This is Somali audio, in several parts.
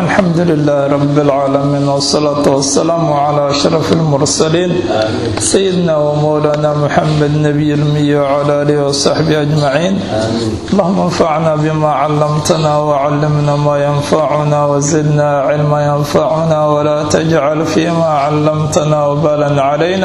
الحمد لله رب العالمين والصلاة والسلام على أشرف المرسلين سيدنا ومولانا محمد نبي المية وعلى آله وصحبه أجمعين اللهم انفعنا بما علمتنا وعلمنا ما ينفعنا وزدنا علما ينفعنا ولا تجعل فيما علمتنا وبالا علينا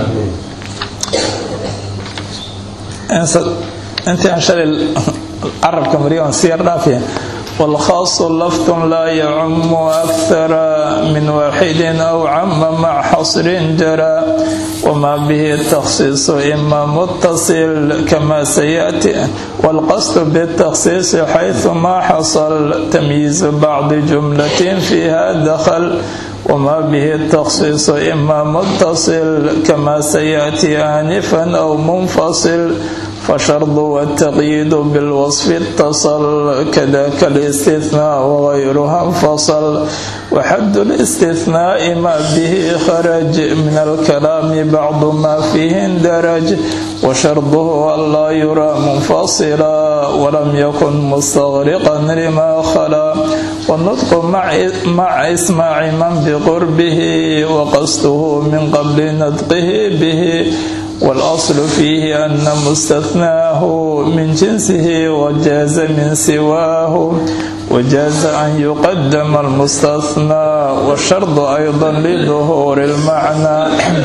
انت عشان العرب كمريون سير رافيا والخاص لفظ لا يعم أكثر من واحد أو عم مع حصر جرى وما به التخصيص إما متصل كما سيأتي والقصد بالتخصيص حيث ما حصل تمييز بعض جملة فيها دخل وما به التخصيص إما متصل كما سيأتي آنفا أو منفصل فشرط والتقييد بالوصف اتصل كذاك الاستثناء وغيرها انفصل وحد الاستثناء ما به خرج من الكلام بعض ما فيه اندرج وشرطه ألا يرى منفصلا ولم يكن مستغرقا لما خلا والنطق مع, مع إسماع من بقربه وقصده من قبل نطقه به والأصل فيه أن مستثناه من جنسه وجاز من سواه وجاز أن يقدم المستثنى والشرط أيضا لظهور المعنى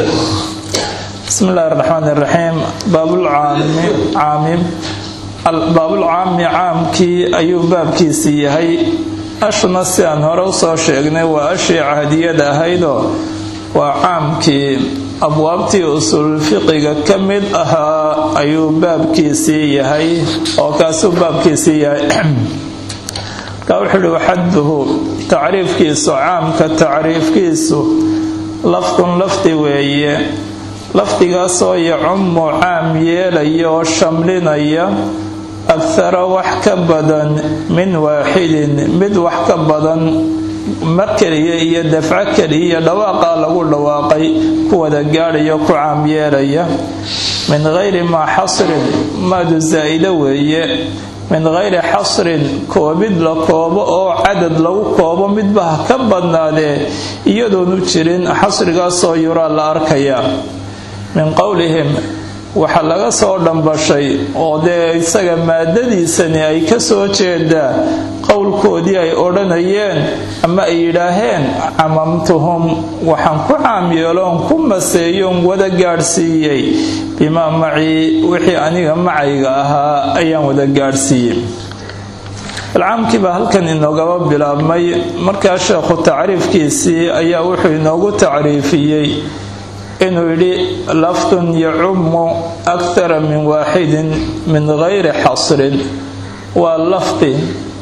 بسم الله الرحمن الرحيم باب العام عام باب العام عامكي أيو بابكي سيهي أشنا سيان هروسو شيغني وأشي عهدية هيدو وعامكي abwaabtii usul fiqiga ka mid ahaa ayuu baabkiisii yahay oo kaasuu baabkiisii yahay ka wuxuu uhi waxaduhu tacriifkiisu caamka tacriifkiisu lafdun lafdi weeye lafdigaasoo yacumu caam yeelaya oo shamlinaya akhara wax ka badan min waaxidin mid wax ka badan mar keliya iyo dafco keliya iyo dhawaaqaa lagu dhawaaqay ku wada gaadhayo ku caam yeelaya min gayri maa xasrin maadu zaa'ida weeye min gayri xasrin koobid la koobo oo cadad lagu koobo midba ha ka badnaadee iyadoonu jirin xasrigaasoo yuraa la arkaya min qowlihim waxaa laga soo dhambashay oo dee isaga maadadiisani ay ka soo jeedaa qowlkoodii ay odhanayeen ama ay yidhaaheen camamtuhum waxaan ku caamyeeloon ku maseeyoon wada gaadhsiiyey bimaa macii wixii aniga macayga ahaa ayaan wada gaadhsiiyey alcaamkii baa halkan inoogaba bilaabmay markaa sheekhu tacriifkiisii ayaa wuxuu inoogu tacriifiyey inuu yidhi lafdun yacumu akthara min waaxidin min gayri xasrin waa lafdi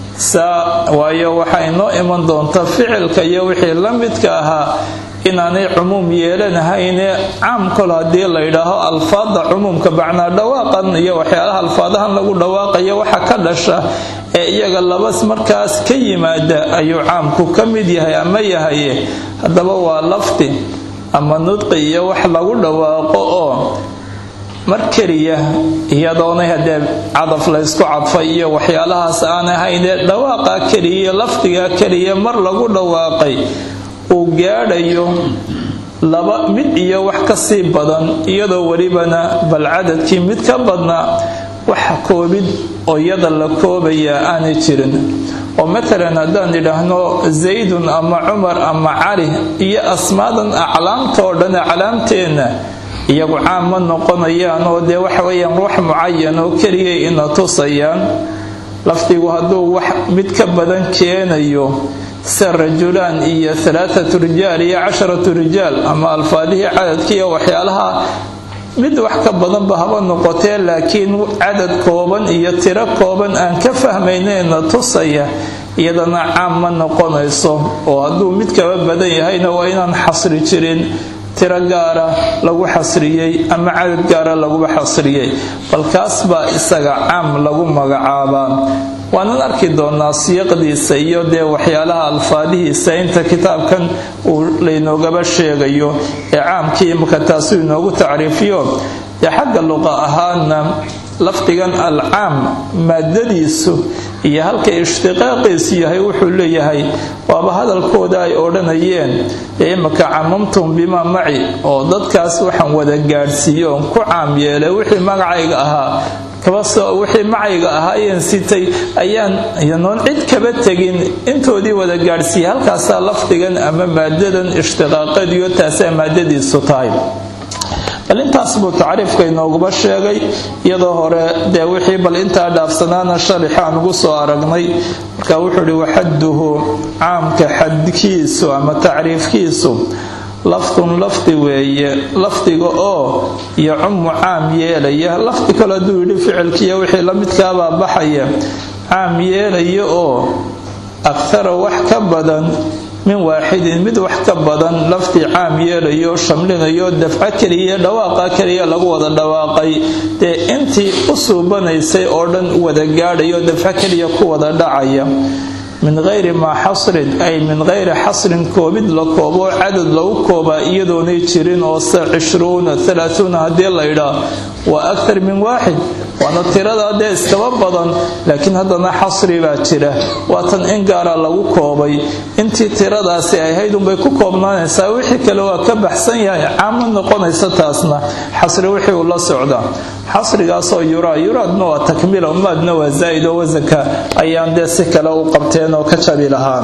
saa waayo waxaa inoo iman doonta ficilka iyo wixii la midka ahaa inaanay cumuum yeelanahayne caam kol haddii la yidhaaho alfaada cumuumka bacnaa dhawaaqan iyo waxyaalaha alfaadahan lagu dhawaaqaya waxa ka dhasha ee iyaga labas markaas ka yimaada ayuu caamku ka mid yahay ama yahaye haddaba waa lafdi ama nudqi iyo wax lagu dhawaaqo oo mar keliya iyadoonay haddee cadaf laysku cadfay iyo waxyaalahaas aan ahaynee dhawaaqa keliya lafdiga keliya mar lagu dhawaaqay uu gaadhayo laba mid iyo wax kasii badan iyadoo welibana bal cadadkii mid ka badnaa waxa koobid oo iyada la koobayaa aanay jirin oo matalan haddaan idhaahno zaydun ama cumar ama cali iyo asmaadan aclaamtoo dhan aclaamteenna iyagu caam ma noqonayaan oo dee waxa weeyaan wax mucayan oo keliya ina tusayaan lafdigu hadduu wax mid ka badan keenayo sida rajulaan iyo alaaatu rijaal iyo casharatu rijaal ama alfaadihii cadadkiiyo waxyaalaha mid wax ka badanba haba noqotee laakiin cadad kooban iyo tiro kooban aan ka fahmaynayna tusaya iyadana caam ma noqonayso oo hadduu mid kaba badan yahayna waa inaan xasri jirin tiro gaara lagu xasriyey ama cadad gaara laguba xasriyey bal kaas baa isaga caam lagu magacaabaa waanan arki doonaa siiqdiisa iyo dee waxyaalaha alfaadihiisa inta kitaabkan uu laynoogaba sheegayo ee caamkii imaka taasuu inoogu tacriifiyo dee xagga luqa ahaana lafdigan alcaam maadadiisu iyo halka ishtiqaaqiisu yahay wuxuu leeyahay waaba hadalkooda ay odhanayeen ee imaka camamtum bimaa maci oo dadkaas waxaan wada gaadhsiiye oon ku caam yeelay wixii magacayga ahaa kabasoo wixii macayga ahaayeen sitay ayaan yanoon cid kaba tegin intoodii wada gaadhsiiyey halkaasaa lafdigan ama maadadan ishtiqaaqadiyo taasaa maadadiisu tahay bal intaas buu tacriifka inooguba sheegay iyadoo hore dee wixii bal intaa dhaafsanaana sharixaan ugu soo aragnay marka wuxuu ihi waxaduhu caamka xadkiisu ama tacriifkiisu lafdun lafdi weeye lafdiga oo yacumu caam yeelaya lafdi kale hadduu yidhi ficilkiiyo wixii la midkaabaa baxaya caam yeelaya oo akhara wax ka badan min waaxidin mid wax ka badan lafdi caam yeelayo shamlinayo dafco keliya dhawaaqa keliya lagu wada dhawaaqay dee intii u suubanaysay oo dhan wada gaadhayo dafco keliya ku wada dhacaya min hayri maa xasrin ay min hayri xasrin koobid la koobo cadad lagu koobaa iyadoonay jirin oo se cishruuna alaauuna haddii laydhaa waa aktar min waaxid waana tiradaa dee iskaba badan laakiin haddana xasri baa jira waatan in gaara lagu koobay intii tiradaasi ahayd unbay ku koobnaanaysaa wixii kale waa ka baxsan yahay caamo noqonaysa taasna xasri wixii uu la socdaa xasrigaasoo yuraa yuraadna waa takmiila umaadna waa zaa'id oo wasanka ayaan dee si kale u qabteen oo ka jabi lahaan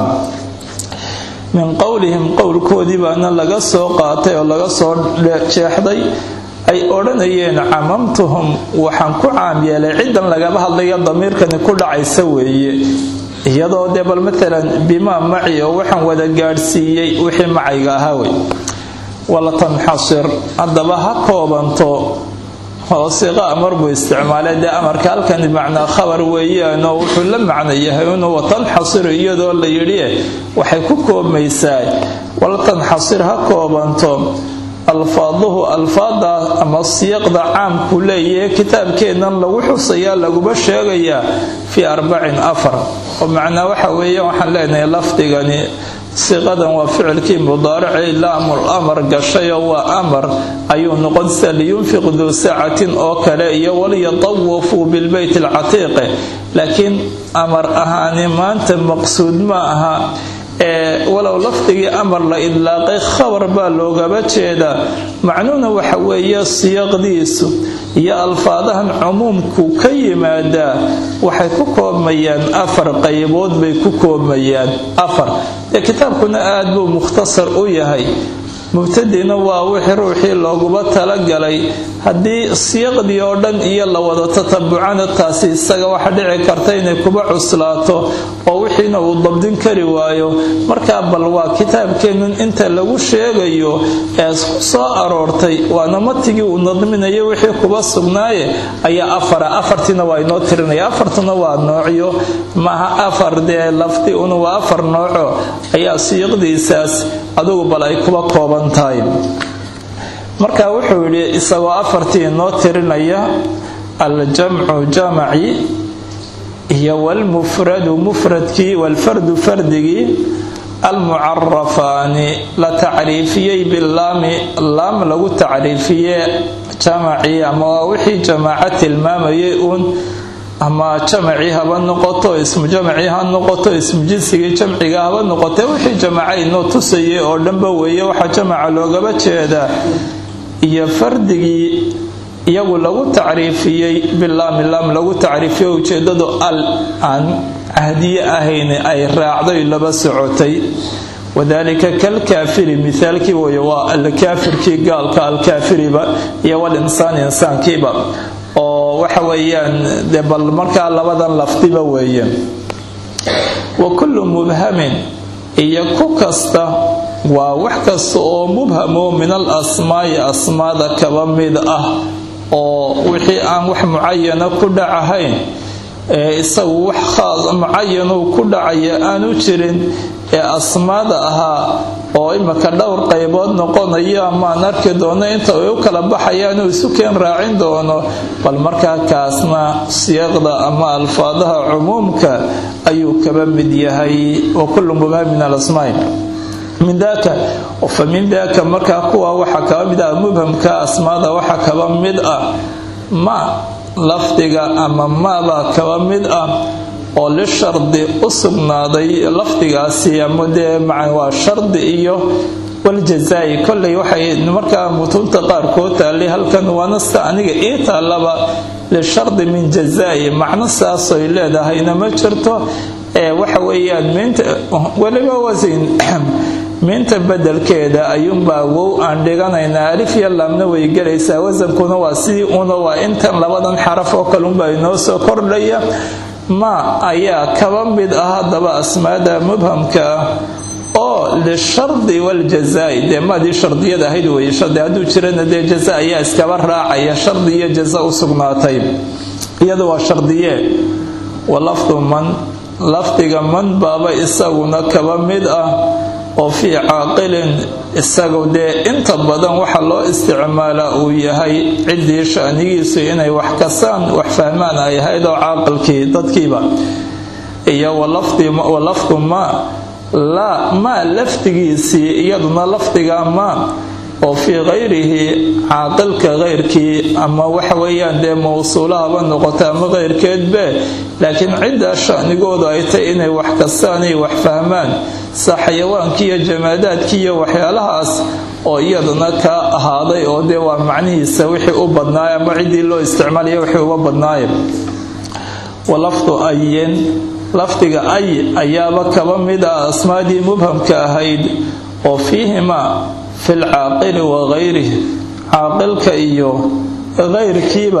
min qowlihim qowlkoodii baana laga soo qaatay oo laga soo jeexday ay odhanayeen camamtuhum waxaan ku caam yeelay ciddan lagaba hadlayo damiirkani ku dhacaysa weeye iyadoo dee bal matalan bimaa maci oo waxaan wada gaadhsiiyey wixii macayga ahaa wey wala tanxasir haddaba ha koobanto hoosiqa amar buu isticmaalay dee amarka halkan bimacnaa khabar weeyaanoo wuxuu la macno yahay inuu watanxasiru iyadoo la yidhi waxay ku koobmaysaa wala tanxasir ha koobanto alfaaduhu alfaada ama siyaqda caamku leeyahe kitaabkeennan lagu xusayaa laguba sheegayaa fii arbacin afar oo macnaa waxa weeye waxaan leenahay lafdigani siqadan waa ficilkii mudaaracay laamul amar gashayoo waa amar ayuu noqon sida liyunfiq duu saacatin oo kale iyo waliyatawafuu bilbeyt alcatiiqe laakiin amar ahaani maanta maqsuud ma aha ee walow lafdigii amar la idlaaqay khabar baa loogaba jeedaa macnuuna waxa weeye siyaqdiisu iyo alfaadahan cumuumku ka yimaadaa waxay ku koobmayaan afar qaybood bay ku koobmayaan afar dee kitaabkuna aad buu mukhtasar u yahay mubtadina waa wixii ruuxii looguba talagalay haddii siyaqdii oo dhan iyo la wada tatabucana taasi isaga waxa dhici karta inay kuba cuslaato oo wixiina uu dabdin kari waayo markaa bal waa kitaabkeenun inta lagu sheegayo ee isku soo aroortay waana matigii uu nadminayo wixii kuba sugnaaye ayaa afara afartiina waa inoo tirinaya afartuna waa noocyo maaha afar dee lafdi una waa afar nooco ayaa siyaqdiisaas adugu bal ay kuba kooban marka wuxuu yidhi isagoo afartii inoo tirinaya aljamcu jamaci iyo walmufradu mufradkii walfardu fardigii almucarafaani la tacriifiyey bilaami laam lagu tacriifiye jamacii ama waa wixii jamaaco tilmaamayay uun ama jamacii haba noqoto ismu jamacii ha noqoto ismu jinsigii jamciga haba noqote wixii jamaca inoo tusayay oo dhanba weeye waxaa jamaca loogaba jeedaa iyo fardigii iyagu lagu tacriifiyey bilaami laam lagu tacriifiyey ujeedadu al aan cahdiye ahayn ay raacday laba socotay wadalika kalkaafiri mithaalkii wey waa alkaafirkii gaalka alkaafiriba iyo walinsaan insaankiiba oo waxa weeyaan de bal markaa labadan lafdiba weeyaan wa kullu mubhamin iyo ku kasta waa wax kasta oo mubhamo min al asmaa'i asmaada kaba mid ah oo wixii aan wax mucayana ku dhacahayn ee isagu wax khaas mucayanuu ku dhacaya aanu jirin ee asmaada ahaa oo imika dhowr qaybood noqonayo amaan arki doono inta ay u kala baxayaan uu isu keen raacin doono bal markaa kaasna siyaqda ama alfaadaha cumuumka ayuu kaba mid yahay wa kullu mubaa min alasmaai min daaka fa min daaka markaa kuwa waxaa kaba mid ah mubhamka asmaada waxaa kaba mid ah ma lafdiga ama maabaa kaba mid ah oo lishardi u sugnaaday lafdigaasi ama dee waa shardi iyo waljazaa'i kolley waxay markaa mutuunta qaarkood taallay halkan waanasta aniga ii taallaba lishardi min jazaa'i macno saasoy leedahayna ma jirto ee waxa weeyaan miinta weliba wasin miinta bedelkeeda ayuunbaa wow aan dhiganaynaa alif iyo laamna way gelaysaa wasankuna waa sidii una waa intan labadan xaraf oo kalunbaa inoo soo kordhaya ma ayaa kaba mid ah haddaba asmaada mubhamka ah oo lishardi waljazaa'i dee maadii shardiyada ahayd weye shardi hadduu jirana dee jaza ayaa iskaba raacaya shardi iyo jaza u sugnaatay iyada waa shardiye wa lafdu man lafdiga man baaba isaguna kaba mid ah oo fii caaqilin isagu dee inta badan waxa loo isticmaalaa uu yahay ciddii shanigiisu inay wax kasaan wax fahmaan ay ahayd oo caaqilkii dadkiiba iyo walafdu maa laa maa lafdigiisii iyaduna lafdiga maa oo fii kayrihi caaqilka keyrkii ama waxa weeyaan dee mawsuulahaba noqota ama keyrkeedbe laakiin ciddaa shanigoodu ay tay inay wax kastaan iyo wax fahmaan sa xayawaankii iyo jamaadaadkii iyo waxyaalahaas oo iyaduna kaa ahaaday oo dee waa macnihiisa wixii u badnaay ama ciddii loo isticmaalaya wixii uga badnaay walafdu ayin lafdiga ay ayaaba kaba mid ah asmaadii mubhamka ahayd oo fiihimaa fi lcaaqili wa kayrihi caaqilka iyo keyrkiiba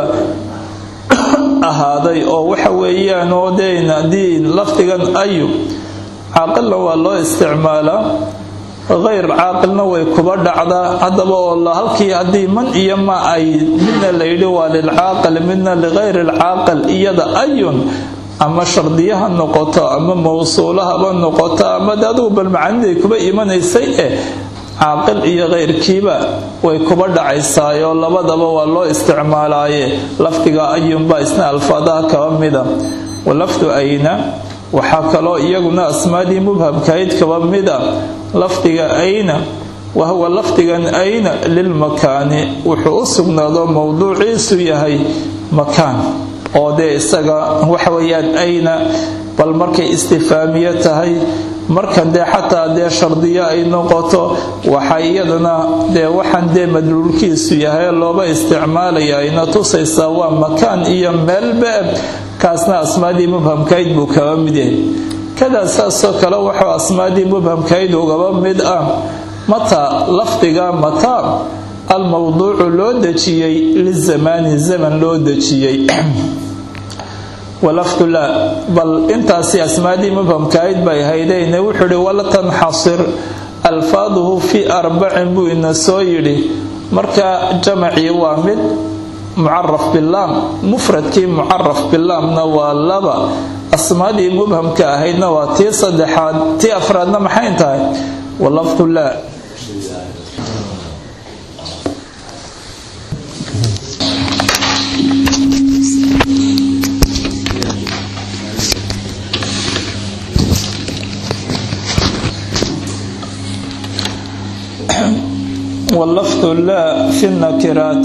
ahaaday oo waxa weeyaan oo deen haddii lafdigan ayu caaqilna waa loo isticmaalaa keyr caaqilna way kuba dhacdaa haddaba oo halkii haddii man iyo ma ay midna layidhi waa lilcaaqil midna likayri lcaaqil iyada ayun ama shardiyaha noqoto ama mawsuulahaba noqoto ama de adugu bal macaniday kuba imanaysay eh caaqil iyo keyrkiiba way kuba dhacaysaayoo labadaba waa loo isticmaalaaye lafdiga ayunbaa isna alfaadaha kaba mida walafdu ayna waxaa kaloo iyaguna asmaadii mubhamkahayd kaba mida lafdiga ayna wahuwa lafdigan ayna lilmakaani wuxuu u sugnaado mowduuciisu yahay makaan oo dee isaga waxa weeyaan ayna bal markay istifaamiye tahay markan dee xataa dee shardiyo ay noqoto waxa iyadana dee waxaan dee madluulkiisu yahay looba isticmaalaya ayna tusaysaa waa makaan iyo meelbe kaasna asmaadii mubhamkayd buu kaba mid yahay kadaa saasoo kale wuxuu asmaadii mubhamkayd ugaba mid ah mataa lafdiga mataa almowduucu loo dejiyey lizamaani zaman loo dejiyey walafdu laa bal intaasi asmaadii mubhamkahayd bay haydeyne wuxuu ihi wala tanxasir alfaaduhu fii arbacin buu ina soo yidhi marka jamacii waa mid mucaraf bilaam mufradkii mucaraf bilaamna waa laba asmaadii mubhamka ahaydna waa tii saddexaad tii afraadna maxay tahay walafdu laa واللفظ لا في النكرات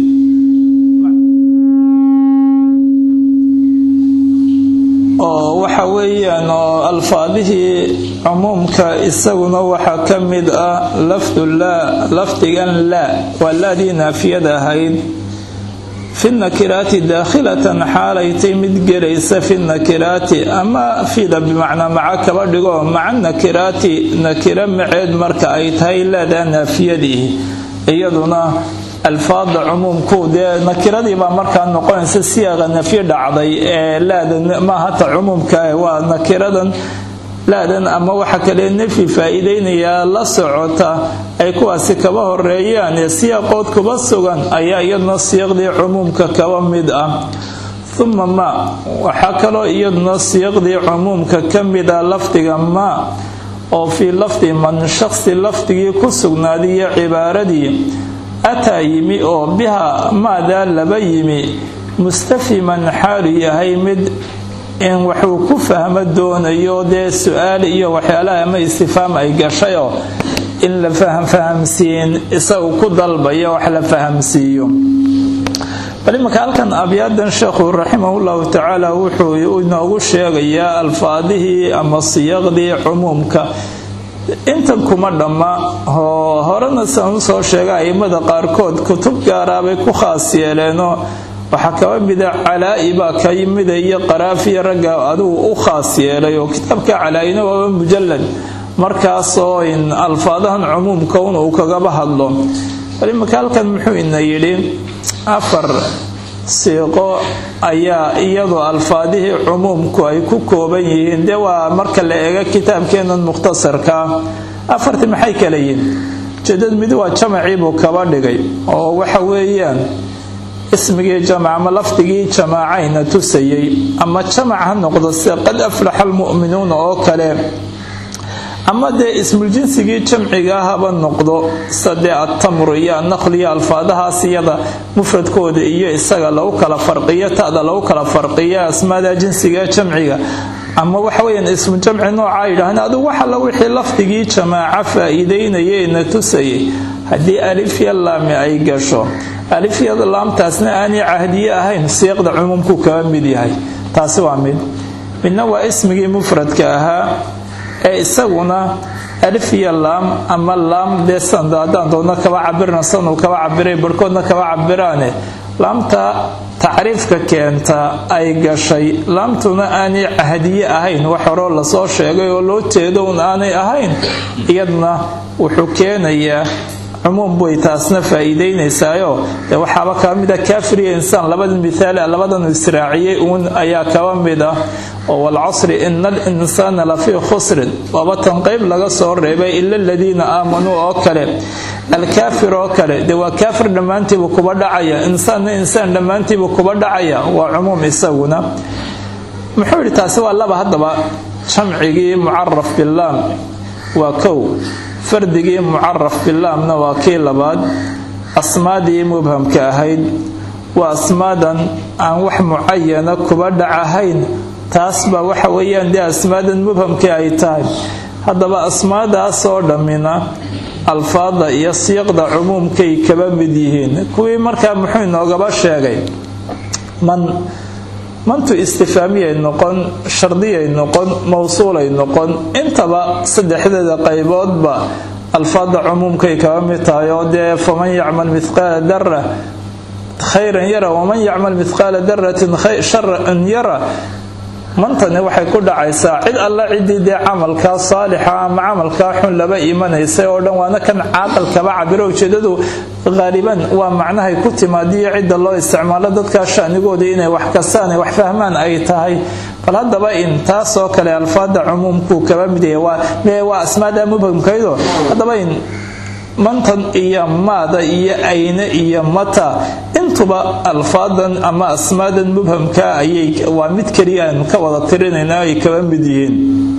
oo waxa weeyaan oo alfaadihii cumuumka isaguna waxaa ka mid ah lafdu laa lafdigan laa waa laadii naafiyada ahayd fi nakiraati daakhilatan xaalaytay mid gelaysa fi nakiraati ama fida bimacnaa maca kaba dhigo maca nakiraati nakira maceed marka ay tahay laadaa naafiyadii iyaduna alfaada cumuumku dee nakiradii baa markaa noqonaysa siyaaqa nafyi dhacday ee laada maahata cumuumka waa nakiradan laadan ama waxa kale nafyi faa-iideynayaa la socota ay kuwaasi kaba horeeyaan ee siyaaqood kuba sugan ayaa iyaduna siiqdii cumuumka kaba mid ah uma ma waxaa kaloo iyaduna siiqdii cumuumka ka mid ah lafdiga ma oo fii lafdi man shaqsi lafdigii ku sugnaaday iyo cibaaradii ataa yimi oo biha maadaa laba yimi mustafiman xaalu yahay mid in waxuu ku fahmo doonayo dee su-aal iyo waxyaalaha ama istifaam ay gashayoo in la fahamfahamsiin isagu ku dalbayo wax la fahamsiiyo bal imanka halkan abyaadan sheekhu raximahullahu tacaala wuxuu inoogu sheegayaa alfaadihii ama siyaqdii cumuumka intan kuma dhamma oo horena san usoo sheega aimada qaarkood kutub gaaraabay ku khaas yeeleenoo waxaa kaba mida calaa-i baa ka yimida iyo qaraafiya ragga adigu u khaas yeelay oo kitaabka calaa-ina waaba mujalad markaasoo in alfaadahan cumuumka un uu kagaba hadlo bal imanka halkan muxuu ina yidhi afar siiqo ayaa iyadoo alfaadihii cumuumku ay ku kooban yihiin dee waa marka la eego kitaabkeenan mukhtasarkaa afartii maxay kala yihin ujeedad mid waa jamaciibuu kaba dhigay oo waxa weeyaan ismigii jamac ama lafdigii jamaacayna tusayay ama jamac ha noqdo sida qad aflaxa almu'minuuna oo kale ama dee ismuljinsigii jamciga haba noqdo sadee attamru iyo annaql iyo alfaadahaas iyada mufradkooda iyo isaga lagu kala farqiyo tada lagu kala farqiyo asmaada jinsiga jamciga ama waxaweyaan ismu jamci noocaa yidhaahna adigu waxalla wixii lafdigii jamaaca faa-iideynayeyna tusayay haddii alifya laami ay gasho alifyada laamtaasna aanay cahdiye ahayn siiqda cumuumku kaga mid yahay taasi waa mid midna waa ismigii mufradka ahaa ee isaguna alif iyo laam ama laam dee sanda haddaan doodno kaba cabirna sanuu kaba cabiray barhkoodna kaba cabiraane laamta tacriifka keenta ay gashay laamtuna aanay cahdiye ahayn wax horoo lasoo sheegay oo loo jeedo un aanay ahayn iyadna wuxuu keenayaa cumuum bay taasna faa-iideynaysaayo dee waxaaba kaba mid ah kaafir iyo insaan labadan mithaal labadanu israaciyey uun ayaa kaba mid ah oo walcasri ina alinsaana lafii khusrin waaba tan qeyb laga soo reebay ila aladiina aamanuu oo kale alkaafir oo kale dee waa kaafir dhammaantiibu kuba dhacaya insaanna insaan dhammaantiibu kuba dhacaya waa cumuum isaguna muxuu yidhi taasi waa laba haddaba jamcigii mucaraf bilaam waa kow fardigii mucaraf bilaamna waa kii labaad asmaadii mubhamka ahayd waa asmaadan aan wax mucayana kuba dhacahayn taas baa waxa weeyaan dee asmaadan mubhamkii ay tahay haddaba asmaadaasoo dhammina alfaada iyo siiqda cumuumkay kaba mid yihiin kuwii markaa muxuu inoogaba sheegay man mantu istifaamiyay noqon shardiyay noqon mawsuulay noqon intaba saddexdeeda qayboodba alfaada cumuumkay kaba mid tahay oo dee faman yacmal mithqaala dara khayran yara waman yacmal mithqaala daratin sharan yara mantani waxay ku dhacaysaa cid alla ciddii dee camalkaa saalixa ama camalkaa xun laba imanaysay oo dhan waana kan caaqal kaba cabiro ujeedadu haaliban waa macnahay ku timaadiyo cidda loo isticmaalo dadkaa shanigooda inay wax kastaan ay wax fahmaan ay tahay bal haddaba in taasoo kale alfaada cumuumkuu kaba mid yahay waa asmaada mubhamkaydo haddaba in mantan iyo maada iyo ayne iyo mata intuba alfaadan ama asmaadan mubhamka ayay waa mid keliya aan ka wada tirinayna ay kaba mid yihiin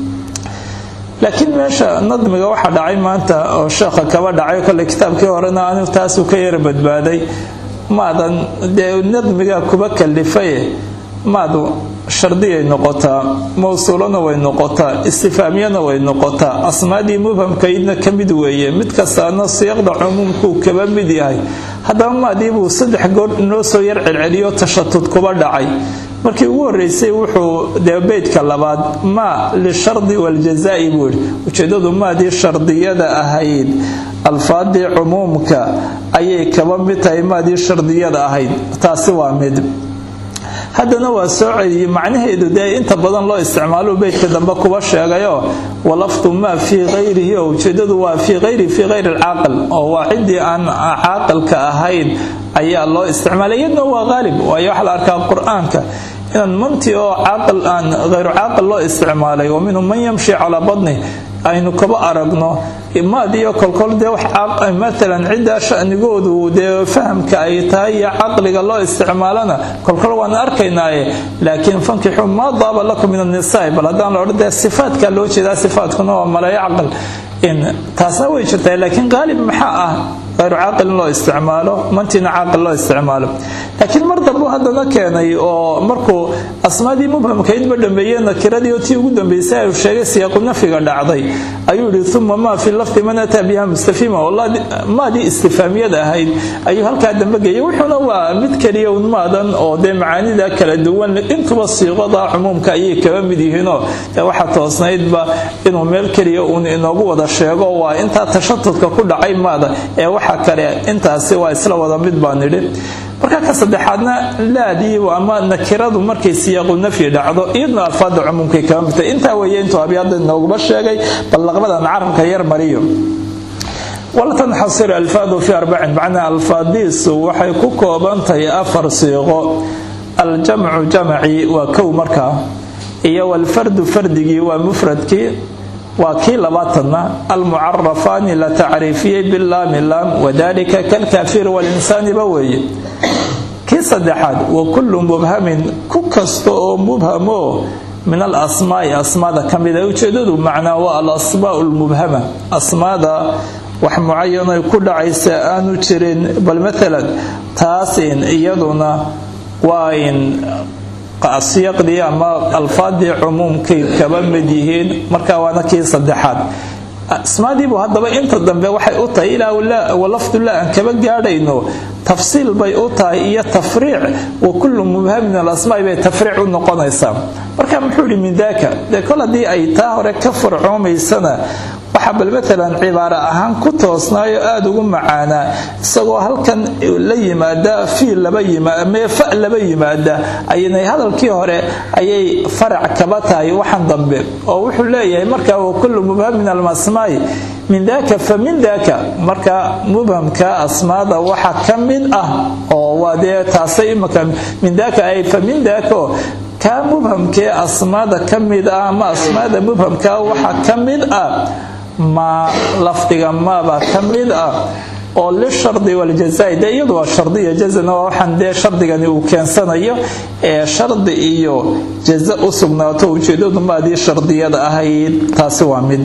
laakiin meesha nadmiga waxaa dhacay maanta oo sheekha kaba dhacay kole kitaabkii horena anigu taasuu ka yara badbaaday maadan dee nadmiga kuba kalifaye maadu shardiyay noqotaa mawsuulana way noqotaa istifaamiyana way noqotaa asmaadii mubhamkaydna ka mid weeye mid kastaana siiqda cumuumkuu kaba mid yahay haddaba maadiibuu saddex goor inoo soo yar celceliyo tashatud kuba dhacay markii ugu horeysay wuxuu dee beydka labaad maa lishardi waljazaa'i buu yidhi ujeedadu maadii shardiyada ahayd alfaadii cumuumka ayay kaba mid tahay maadii shardiyada ahayd taasi waa mid haddana waa soo celiyey macnaheedu dee inta badan loo isticmaalo beydka dambe kuba sheegayo walafdu maa fii hayrihi oo ujeedadu waa fii hayri fii hayri alcaaqil oo waa ciddii aan caaqilka ahayn ayaa loo isticmaalay iyadna waa qaalib waayo waxaa la arkaa qur-aanka inaan manti oo caaqil aan hayru caaqil loo isticmaalay wa minhum man yamshi calaa badni aynu kaba aragno maadiyo kolkol dee wax matalan ciddaa shanigoodu dee fahamka ay tahay iyo caqliga loo isticmaalana kolkol waan arkaynaaye laakiin fankixuu maa daaba lakum min annisaa bal haddaan la odhan dee sifaadka loo jeedaa sifaatkuna waa maleeyo caqal taasna way jirtaa laakiin qaalib maxaa ah hayru caaqil in loo isticmaalo mantiina caaqil loo isticmaalo laakiin mar dambu haddana keenay oo markuu asmaadii mubhamkaydba dhameeye nakiradii oo tii ugu dambeysay uu sheegay siyaaqu nafyiga dhacday ayuu yihi uma maa fi lafdi man ataa biha mustafima maadii istifaamiyada ahayd ayuu halkaa dambe geeyay wuxuuna waa mid keliya un maadan oo dee macaanida kala duwan intuba siiqada cumuumka ayay kaba mid yihiinoo dee waxaa toosnaydba inuu meel keliya uun inoogu wada sheego waa intaa tashatudka ku dhacay maada ee waxa kale intaasi waa isla wada mid baan nidhi marka ka saddexaadna laadii ama nakiradu markay siyaaqu nafyi dhacdo iyadna alfaada cumuumkay kaba midtay intaa weeye intuu abyaada inooguba sheegay bal laqbadan carabka yar mariyo waltanxasir alfaadu fi arbacin macnaa alfaadiisu waxay ku koobantahay afar siiqo aljamcu jamci waa kow markaa iyo walfardu fardigii waa mufradkii waa kii labaatanna almucarafaani la tacriifiyey bilaami laam wadalika kalkaafir walinsaaniba weeye kii saddexaad wa kullu mubhamin ku kasta oo mubhamo min alasmaai asmaada ka mida ujeedadu macnaa waa alasmaau lmubhama asmaada wax mucayanay ku dhacaysa aanu jirin bal maalan taasin iyaduna waa in siyaqdii ama alfaadii cumuumkay kaba mid yihiin marka waana kii saddexaad asmaadiibu haddaba inta dambe waxay u tahay ilaa walafdullah aan kaba gaadhayno tafsiil bay u tahay iyo tafriic wa kullu mubhamin alasmaai bay tafriic u noqonaysaa marka muxuu yihi min daaka dee kol haddii ay taa hore ka farcoomaysana waxaa bal maalan cibaaro ahaan ku toosnaayo aada ugu macaanaa isagoo halkan la yimaada fiil laba yimaame fa laba yimaada aynay hadalkii hore ayay farac kaba tahay waxan dambe oo wuxuu leeyahay markaa wa kullu mubhamin almasmaai min daaka fa min daaka marka mubhamka asmaada waxa ka mid ah oo waa dee taasay imaka min daaka ay fa min daaka kaa mubhamkee asmaada ka mid ah ama asmaada mubhamka waxa ka mid ah maa lafdiga maabaa ka mid ah oo lishardi waljazai dee iyadu waa shardiya jazana waa waxaan dee shardigani uu keensanayo ee shardi iyo jaza u sugnaato ujeedadu maadii shardiyada ahayd taasi waa mid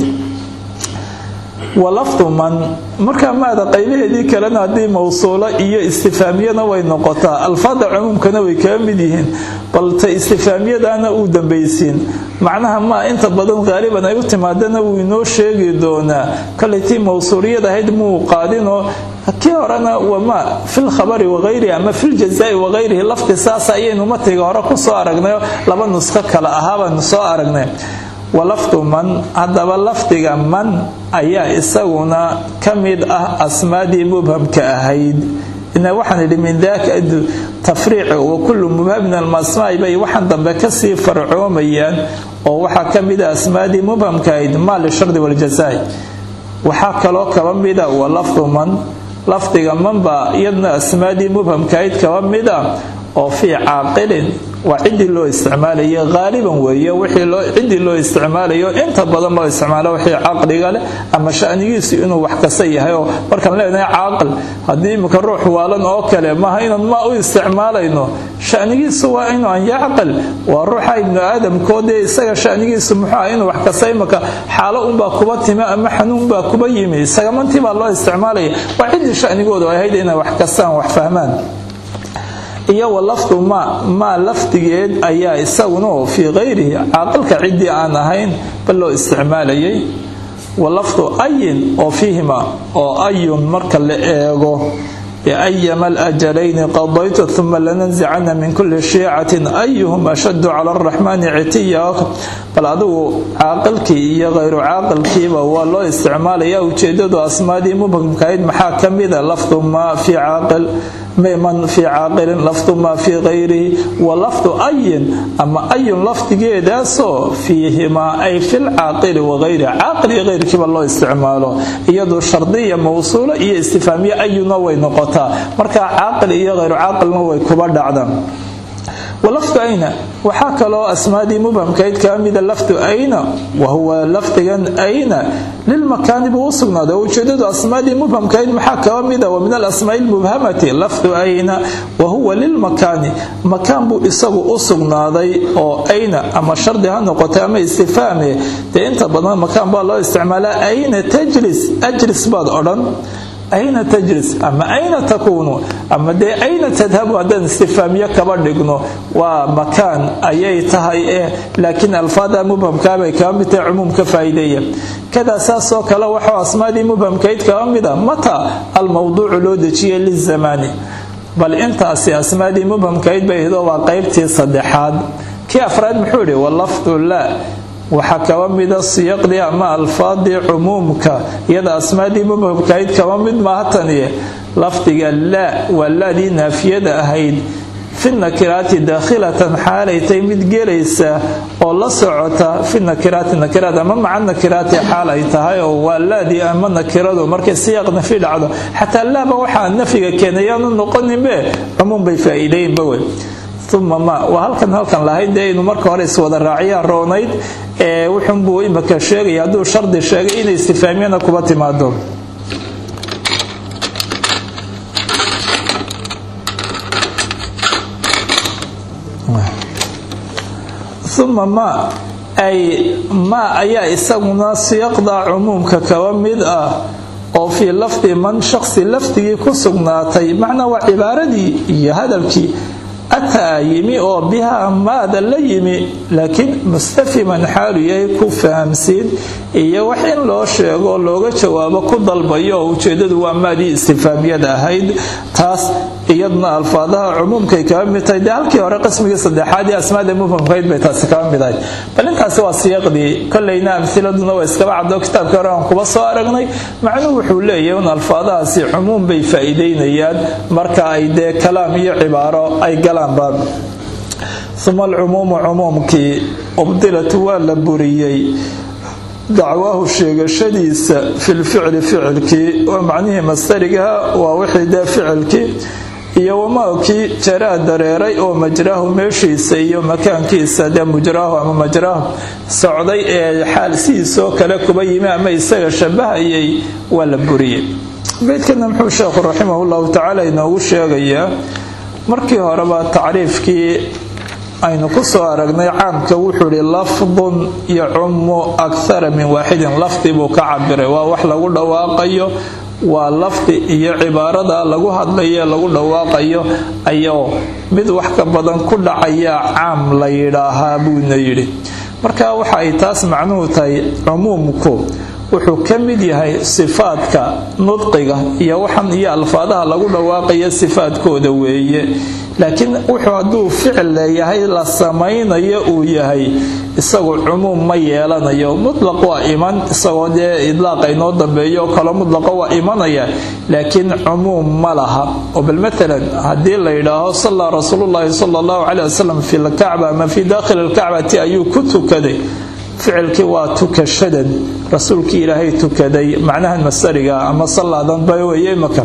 walafdu man markaa maada qaybaheedii kalena haddii mawsuulo iyo istifaamiyana way noqotaa alfaada cumuumkana way kaga mid yihiin balta istifaamiyadana uu dambaysiin macnaha maa inta badan qaaliban ay u timaadana wuu inoo sheegi doonaa kolay tii mawsuuliyad ahayd muu qaadinoo kii horena wama filkhabari wagayrihi ama filjazai wagayrihi lafdi saasa ayaynu matiga hore kusoo aragnay laba nusko kale ahaabaanu soo aragnay walafdu man haddaba lafdiga man ayaa isaguna ka mid ah asmaadii mubhamka ahayd ina waxaan idhi min daaka tafriici wa kullu mubhamin almasmaai bay waxaan dambe kasii farcoomayaan oo waxaa ka mid ah asmaadii mubhamka ahayd maa lishardi waljazai waxaa kaloo kaba mida wa lafdu man lafdiga man baa iyadna asmaadii mubhamka ahayd kaba mid ah oo fii caaqilin waa ciddii loo isticmaalayo haaliban weeye ciddii loo isticmaalayo inta badan loo isticmaalo wixii caqliga leh ama shanigiisu inuu wax kasta yahay oo markaan leenahay caaqil haddii imika ruux waalan oo kale maaha inaan maa u isticmaalayno shanigiisu waa inuu an yacqil waa ruuxa ibnu aadamkoodee isaga shanigiisu muxuu ah inuu wax kasta imika xaalo unbaa kuba timi ama xanuun baa kuba yimi isagamantii baa loo isticmaalaya waa ciddii shanigoodu ahayd inay wax kastaan wax fahmaan iyo walafdu maa maa lafdigeed ayaa isaguna fii kayrihi caaqilka ciddii aan ahayn bal loo isticmaalayay walafdu ayin oo fiihima oo ayun marka la eego biayama alajalayni qadaytu uma lananzicana min kulli shiicatin ayuhum ashaddu cala araxmaani citiya bal adigu caaqilkii iyo hayru caaqilkiiba waa loo isticmaalaya ujeedadu asmaadii mubhamkahayd maxaa ka mida lafdu maa fii caaqil man fii caaqilin lafdu maa fii kayrihi wa lafdu ayin ama ayun lafdigeedaasoo fiihimaa ay filcaaqili wagayrihi caaqil iyo kayrkiiba loo isticmaalo iyadu shardiya mawsuulo iyo istifaamiye ayuna way noqotaa marka caaqil iyo hayru caaqilna way kuba dhacdaan walafdu ayna waxaa kaloo asmaadii mubhamkayd kaa mida lafdu ayna wahuwa lafdigan ayna lilmakaani buu u sugnaaday oo ujeedadu asmaadii mubhamkayd maxaa kaba mida wa min alasmaai lmubhamati lafdu ayna wahuwa lilmakaani makaan buu isagu u sugnaaday oo ayna ama shardi ha noqotay ama istifaame dee inta badan makaan baa loo isticmaalaa ayna tajlis ajlis baad odhan ayna tajlis ama ayna takuunu ama dee ayna tadhabu haddaan istifaamiyo kaba dhigno waa makaan ayay tahay eh laakiin alfaada mubhamkaabay kaba mid tahay cumuum ka faa'iideeya kadaa saasoo kale waxuu asmaadii mubhamkayd kaba mida mata almowduucu loo dejiyay lizamaani bal intaasi asmaadii mubhamkayd bay ahaydoo waa qaybtii saddexaad kii afraad muxuu idhi walafdu laa waxaa kaba mida siyaqdii ama alfaadii cumuumka iyada asmaadii mubhamkayd kaba mid maaha taniye lafdiga laa waa laadii naafiyada ahayd fi nakiraati daakhilatan xaalaytay mid gelaysa oo la socota fi nakiraati nakiraad ama maca nakiraati xaal ay tahay oo waa laadii ama nakiradu markay siyaaq nafi dhacdo xataa laaba waxaa nafiga keenayaanu noqoninbe cumuum bay faa'iideynba wey uma ma waa halkan halkan lahayd dee inu marka hore iswada raaciyaan roonayd ee wuxunbuu imaka sheegaya hadduu shardi sheegay inay istifaamiyana kuba timaado uma ma ay ma ayaa isaguna siyaqda cumuumka kaba mid ah oo fii lafdi man shaqsi lafdigii ku sugnaatay macnaa waa cibaaradii iyo hadalkii ataa yimi oo bihaa maada la yimi laakiin mustafiman xaalu yahay ku fahamsiin iyo wax in loo sheego looga jawaabo ku dalbayo oo ujeedadu waa maadii istifaamiyada ahayd taas iyaduna alfaadaha cumuumkay kaba mid tahay dee halkii hore qismigii saddexaad ee asmaada mufhamkayd bay taasi kaba mid ahayd bal intaasi waa siyaqdii kolleyna amhiladuna waa iskaba caddo kitaabkii hore aan kuba soo aragnay macnuhu wuxuu leeyahay un alfaadahaasi cumuum bay faa'iideynayaan marka ay dee kalaam iyo cibaaro ay galaan baab uma alcumuumu cumuumkii ubdilat waa la buriyey dacwaahu sheegashadiisa filficli ficilkii waa macnihii mastarigaha waa wixii dee ficilkii iyo wamaakii jaraa dareeray oo majraahu meeshiisa iyo makaankiisa dee mujraahu ama majraahu socday ee xaal sidiisoo kale kuba yimi ama isaga shabahayay waa la buriyey beydkana muxuu sheekhu raximah llahu tacaala inoogu sheegayaa markii horeba tacriifkii aynu ku soo aragnay caamka wuxuu ihi lafdun yacumu akthara min waaxidin lafdi buu ka cabiray waa wax lagu dhawaaqayo waa lafdi iyo cibaarada lagu hadlayo lagu dhawaaqayo ayuu mid wax ka badan ku dhacaya caam la yidhaahaa buuna yidhi marka waxa ay taas macnuhu tahay cumuumku wuxuu ka mid yahay sifaadka nudqiga iyo waxan iyo alfaadaha lagu dhawaaqaya sifaadkooda weeye laakiin wuxuu hadduu ficil leeyahay la samaynayo uu yahay isagu cumuum ma yeelanayo mutlaq waa iman isagoo dee idlaaqa inoo dambeeyo kalo mutlaqa waa imanaya laakiin cumuum ma laha oo bal matalan haddii la yidhaaho sallaa rasuulullaahi sala allahu caleyh wasalam fi lkacba ama fii daakhili lkacbati ayuu ku tukaday ficilkii waa tukashadan rasuulkii ilaahay tukaday macnahan masariga ama sallaadan ba weeye imaka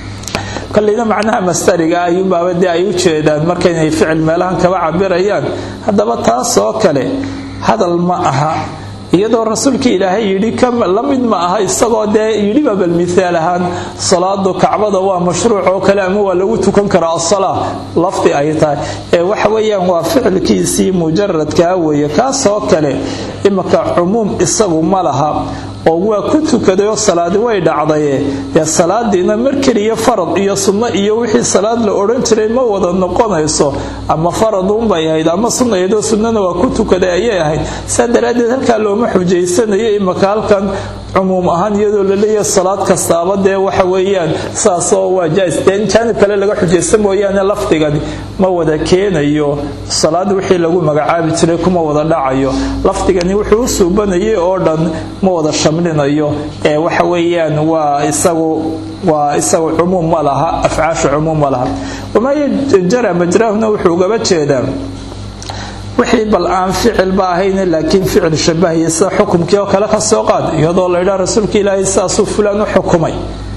koleyna macnaha mastariga ayuunbaaba dee ay u jeedaan markaynay ficil meelahan kaba cabirayaan haddaba taasoo kale hadal ma aha iyadoo rasuulkii ilaahay yidhi la mid ma aha isagoo dee yidhiba bal miaal ahaan salaadu kacbada waa mashruuc oo kale ama waa lagu tukan karaa asalaa lafdi ay tahay ee waxa weeyaan waa ficilkiisii mujaradkaa weeye kaasoo kale imaka cumuum isagu ma laha oo waa ku tukadayoo salaadi way dhacdaye dee salaadiina mar keliya farad iyo sunno iyo wixii salaad la odhan jiray ma wada noqonayso ama faraduunbay ahayd ama sunnaydoo sunnana waa ku tukaday ayay ahayd saa daraaddeed halkaa looma xujaysanayo imaka halkan cumuum ahaan iyadoo la leeyahay salaad kastaaba dee waxa weeyaan saasoo waa jaais dee jaanib kale laga xujaysta mooyaane lafdigani ma wada keenayo salaad wixii lagu magacaabi jiray kuma wada dhacayo lafdigani wuxuu u suubanayay oo dhan ma wada shamlinayo ee waxa weeyaan waa isagu waa isagu cumuum ma laha afcaasha cumuum ma laha wamaa jara majraahuna wuxuu ugaba jeedaa wixii bal aan ficilba ahayn laakiin ficil shabahaya sida xukumkii oo kale ka soo qaad iyadoo laydhaa rasuulka ilaahay sidaasuu fulaan u xukumay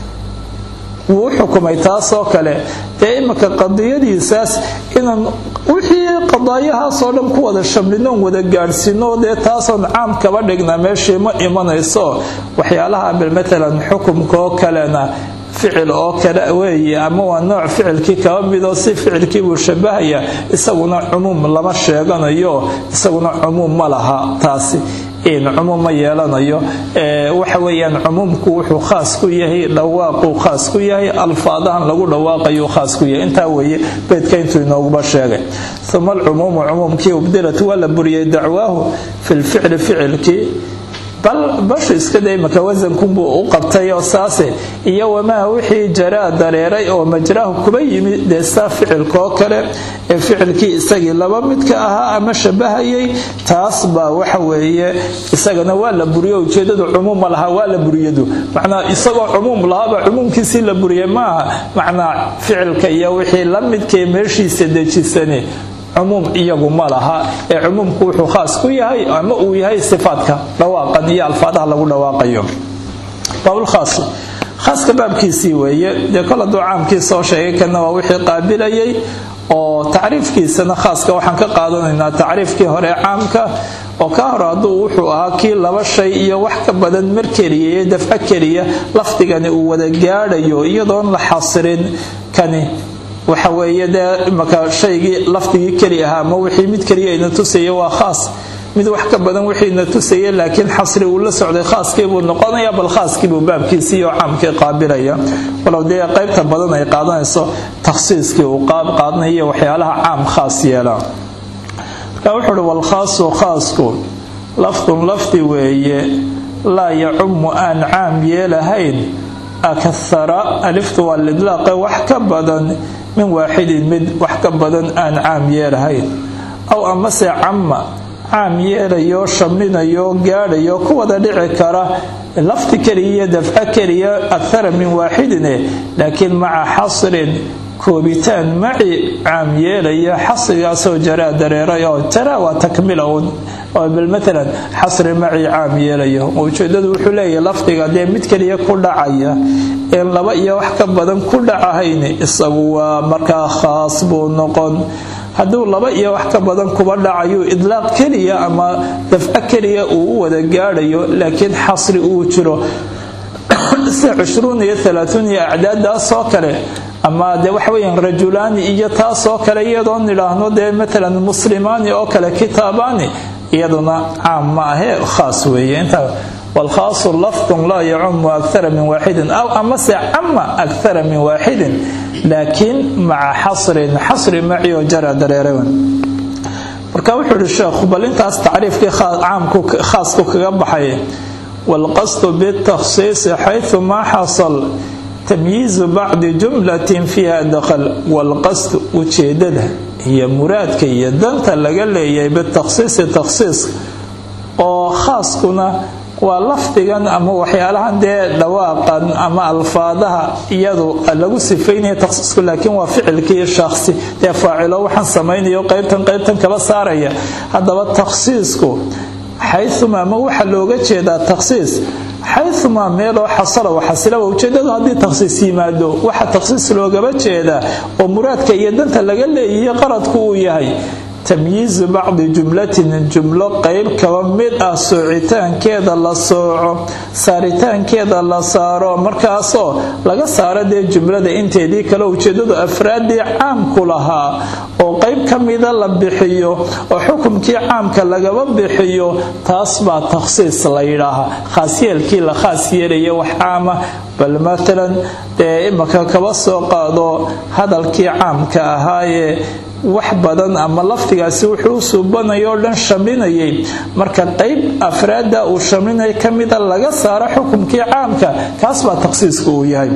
wuu u xukumay taasoo kale dee imika qadiyadiisaas inaan wixii qadaayahaasoo dhan ku wada shamlinoon wada gaadhsiino dee taasoon caam kaba dhigna meeshii ma imanayso waxyaalaha bal matalan xukumkaoo kalena ficil oo kale weeye ama waa nooc ficilkii kaba midoo si ficilkii buu shabahaya isaguna cumuum lama sheeganayo isaguna cumuum ma laha taasi cumuum ma yeelanayo waxa weeyaan cumuumku wuxuu khaas ku yahay dhawaaquu khaas ku yahay alfaadahan lagu dhawaaqayuu khaas ku yahay intaa weeye beedka intuu inooguba sheegay uma alcumuumu cumuumkii ubdilat waa la buriyey dacwaahu fi lficli ficilkii bal bashu iska day maka wasankunbuu u qabtay oo saase iyo wamaa wixii jaraa dareeray oo majraahu kuba yimi dee saa ficilkaoo kale ee ficilkii isagii laba midka ahaa ama shabahayay taas baa waxa weeye isagana waa la buriyo ujeedadu cumuuma lahaa waa la buriyadu macnaa isagoo cumuum lahaaba cumuumkiisii la buriyay maaha macnaa ficilka iyo wixii la midkee meeshiisa dejisane cumuum iyagu ma laha ee cumuumku wuxuu khaas ku yahay ama uu yahay sifaadka dhawaaqan iyo alfaadaha lagu dhawaaqayo baabulkhaas khaaska baabkiisii weeye dee kol hadduu caamkii soo sheegay kana waa wixii qaabilayay oo tacriifkiisana khaaska waxaan ka qaadanaynaa tacriifkii hore caamka oo ka hor hadduu wuxuu ahaa kii laba shay iyo wax ka badan mar keliya iyo dafco keliya lafdigani uu wada gaadhayo iyadoon la xasirin kani waxa weeye dee imaka shaygii lafdigii keli ahaa ama wixii mid keliya ina tusaya waa khaas mid wax ka badan wixii ina tusaya laakiin xasri uu la socday khaaskiibuu noqonaya bal khaaskiibuu baabkiisii oo caamkii qaabilaya walow dee qaybta badan ay qaadanayso takhsiiskii uu qaadanayo waxyaalaha caam khaas yeela marka wuxuu uhi walkhaasu khaasku lafdun lafdi weeye laa yacumu aan caam yeelahayn akahara aliftu waa lidlaaqe wax ka badan min waaxidin mid wax ka badan aan caam yeelahayn aw amase camma caam yeelayo shaminayo gaadhayo ku wada dhici kara lafti keliya iyo dafco keliya akara min waaxidine laakiin maca xasrin koobitaan maci caam yeelaya xasrigaasoo jaraa dareeray oo jaraa waa takmila uun oo bal maalan xasri maci caam yeelayo ujeedadu wuxuu leeyahay lafdiga dee mid keliya ku dhacaya een laba iyo wax ka badan ku dhacahayn isagu waa markaa khaas buu noqon hadduu laba iyo wax ka badan kuba dhacayo idlaaq keliya ama dafco keliya uu u wada gaadhayo laakiin xasri uu jiro sida cushruun iyo alaatuun iyo acdaadaasoo kale ama dee waxa weyaan rajulaani iyo taasoo kale iyadoo nidhaahno dee maalan muslimaani oo kale kitaabaani iyaduna caam ma ahee khaas weeye intaa walkhaasu lafdun laa yacumu akara min waaxidin aw amase cama akara min waaxidin laakiin maca xasrin xasri macioo jara dareerewan marka wuxuu ihi sheekhu bal intaas tacriifkii caamku khaasku kaga baxay walqasdu bitakhsiisi xayثu maa xasal tamyiizu bacdi jumlatin fiiha dakhal walqasdu ujeedada iyo muraadka iyo danta laga leeyahay bitakhsiisi takhsiiska oo khaaskuna waa lafdigan ama waxyaalahan dee dhawaaqan ama alfaadaha iyadu lagu sifaynaya takhsiisku laakiin waa ficilkii shakhsi dee faacilo waxaan samaynayo qaybtan qaybtan kala saaraya haddaba takhsiisku xayumaa ma waxaa looga jeedaa takhsiis xayumaa meeloo xasala xasilaba ujeedadu haddii takhsiis yimaado waxa takhsiis loogaba jeedaa oo muraadka iyo danta laga leeyahiyo qaradku uu yahay tamyiizu bacdi jumlatin jumlo qayb kaba mid ah soocitaankeeda la sooco saaritaankeeda la saaro markaasoo laga saaro dee jumlada inteedii kale ujeedadu afraaddii caamku lahaa oo qayb ka mida la bixiyo oo xukumkii caamka lagaba bixiyo taas baa takhsiis la yidhaahaa khaasyeelkii la khaas yeelaya wax caama bal matalan dee imaka kaba soo qaado hadalkii caamka ahaayee wax badan ama lafdigaasi wuxuu u suubanaya oo dhan shaminayay marka qayb afraadda uu shaminaya ka mida laga saaro xukumkii caamka kaas baa takhsiiska uu yahay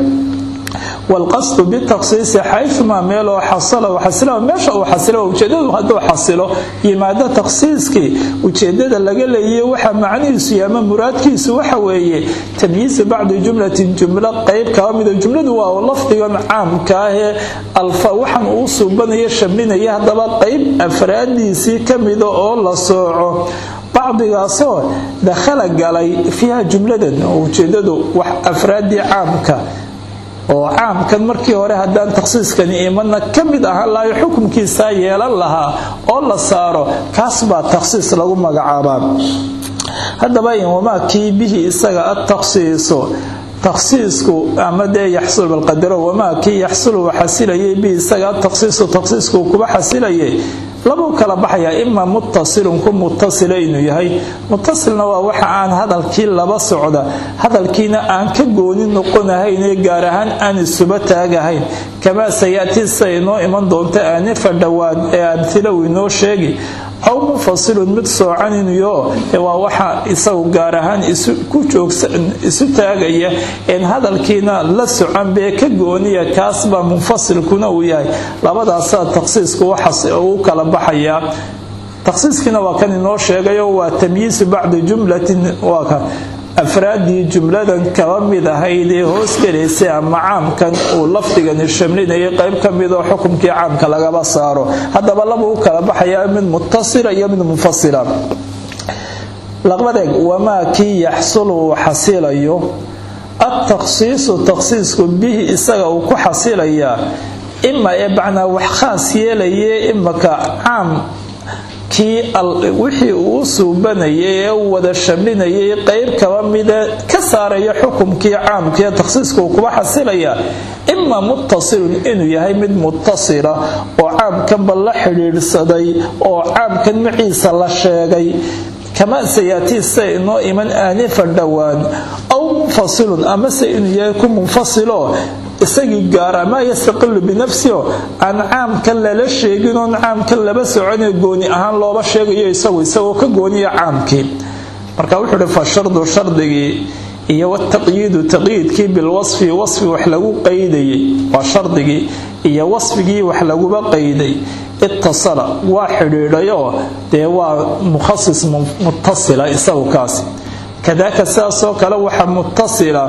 walqasdu bitakhsiisi xayumaa meeloo xasala xasila meesha uu xasilo ujeedadu hadduu xasilo yimaado takhsiiskii ujeedada laga leeyay waxa macnihiisu iyo ama muraadkiisu waxa weeye tamyiizu bacdi jumlatin jumlo qayb kaba mida jumladu waa lafdigan caamka ahee alfa waxan uu suubanaya shaminaya haddaba qayb afraadiisii ka mida oo la sooco bacdigaasoo dakhala galay fiiha jumladan ujeedadu wax afraaddii caamka oo caamkan markii hore haddaan takhsiiskani imadna ka mid ahaan lahayo xukunkiisaa yeelan lahaa oo la saaro kaas baa takhsiis lagu magacaabaa haddaba wamaa kii bihi isaga adtakhsiisu takhsiisku ama dee yaxsul balqadaro wamaa kii yaxsulu xasilayay bihi isaga adtakhsiisu takhsiisku kuba xasilayay labuu kala baxayaa imaa muttasilun ku muttasila inuu yahay muttasilna waa waxa aan hadalkii laba socda hadalkiina aan ka gooni noqonahaynee gaar ahaan aan isuba taagahayn kamaa sayatii sida inoo iman doonta aanifa dhowaad ee amhilow inoo sheegi aw munfasilun mid soocan inuyo waa waxa isagu gaar ahaan ku isu taagaya een hadalkiina la socan bee ka gooniya kaasbaa munfasilkuna uu yahay labadaasaa takhsiisku waxaas uu kala baxayaa takhsiiskiina waa kan inoo sheegayo waa tamyiisu bacdi jumlatin waa ka afraaddii jumladan kaba mid ahayd ee hoos gelaysay ama caamkan uu lafdigani shamlinayay qayb ka midoo xukumkii caamka lagaba saaro haddaba laba u kala baxayaa mid mutasila iyo mid munfasila laqbadeeg wamaa kii yaxsulu uu xasilayo adtakhsiisu takhsiisku bihi isaga uu ku xasilayaa ima ee bacnaa wax khaas yeelaye imaka caam kii wixii uu u suubanayay ee u wada shamlinayay qayb kaba mida ka saaraya xukumkii caamkaee takhsiiska uu kuba xasilaya ima muttasilun inuu yahay mid muttasila oo caamkanba la xidhiidhsaday oo caamkan maciisa la sheegay kamaa sayaatii sida inoo iman aanifa dhowaan aw munfasilun amase inuu yahay ku munfasilo isagii gaara maa yastaqilu binafsiho aan caamkan lala sheegin oon caamkan laba soconee gooni ahaan looba sheegayo isagu isagoo ka gooniya caamkii marka wuxuu uhi fa shardu shardigii iyo wataqyiidu taqyiidkii bilwasfi wasfi wax lagu qaydayay waa shardigii iyo wasfigii wax laguba qayday itasala waa xidhiidhayoo dee waa mukhasis mutasila isagu kaasi kadaaka sidaasoo kale waxaa mutasila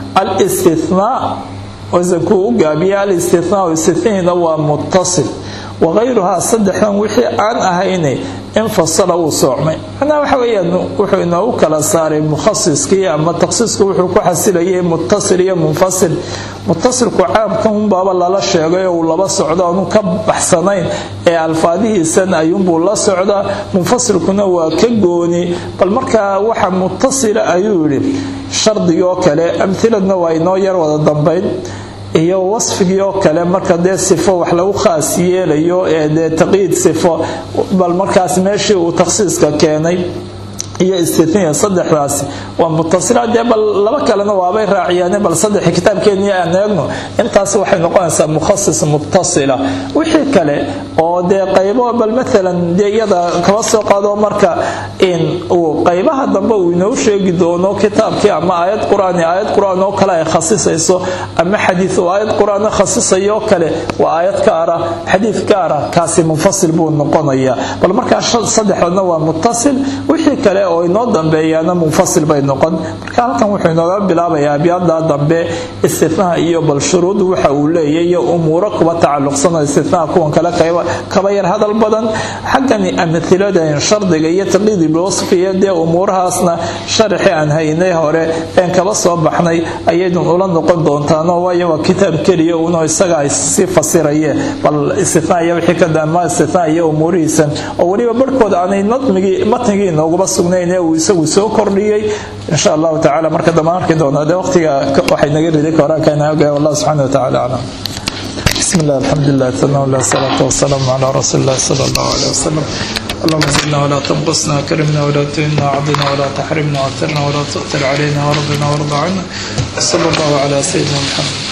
alistithnaa wasankuu u gaabiya alistithnaa istithniina waa muttasil wagayruhaa saddexdan wixii aan ahayne infasala wuu soocmay macnaha waxa weeyaan wuxuu inoogu kala saaray mukhasiskii ama takhsiisku wuxuu ku xasilayay muttasil iyo munfasil muttasilku caamkan unbaaba lala sheegay oo uu laba socdo aanu ka baxsanayn ee alfaadihiisan ayuunbuu la socdaa munfasilkuna waa ka gooni bal markaa waxa muttasila ayuu yidhi shardigii oo kale amhiladna waa inoo yar wada dambayn iyo wasfigii oo kale marka dee sifo wax lagu khaas yeelayo ee dee taqyiid sifo bal markaas meeshii uu takhsiiska keenay iyo istitniya saddexdaasi waa mutasila dee bal laba kalena waabay raaciyaan bal saddex kitaabkeennii aan eegno intaas waxay noqonaysaa mukhasis mutasila wixii kale oo dee qaybo bal maalan dee iyada kaba soo qaado marka in uu qaybaha dambe uu inoo sheegi doono kitaabkii ama aayad qur-aan aayad qur-aan oo kale ay khasisayso ama xadiid oo aayad qur-aan khasisayo kale waa aayad gaara xadiid gaara kaasi munfasil buu noqonayaa bal markaa saddexdana waa mutasil wixii kale oo inoo dambeeyaana munfasil bay noqon marka halkan wuxuu inooga bilaabayaa abyaada dambe istinaha iyo bal shuruud waxa uu leeyahy iyo umuuro kuba tacalluqsan oo istinaha kuwan kale kaba yar hadal badan xaggani amhiladan shardiga iyo taqliidi bilwasfi iyo dee umuurahaasna sharaxi aan haynay hore een kaba soo baxnay ayaydun ula noqon doontaano waayo waa kitaab keliya uno isaga ay sii fasirayeen bal istina iyo wixii ka dama istina iyo umuurihiisan oo weliba barhkooda aanay nadmigii matnigii inooguba sugnayn ee uu isagu soo kordhiyey insha allahu tacala marka dambe arki doona dee waqtiga waxay naga riday koraankaana ogahay wallah subxana wa tacala aclam بسم الله الحمد لله ثنى الله الصلاة والسلام على رسول الله صلى الله عليه وسلم اللهم زدنا ولا تنقصنا كرمنا ولا تهنا عضنا ولا تحرمنا واثرنا ولا تؤثر علينا وارضنا وارض عنا صلى الله على سيدنا محمد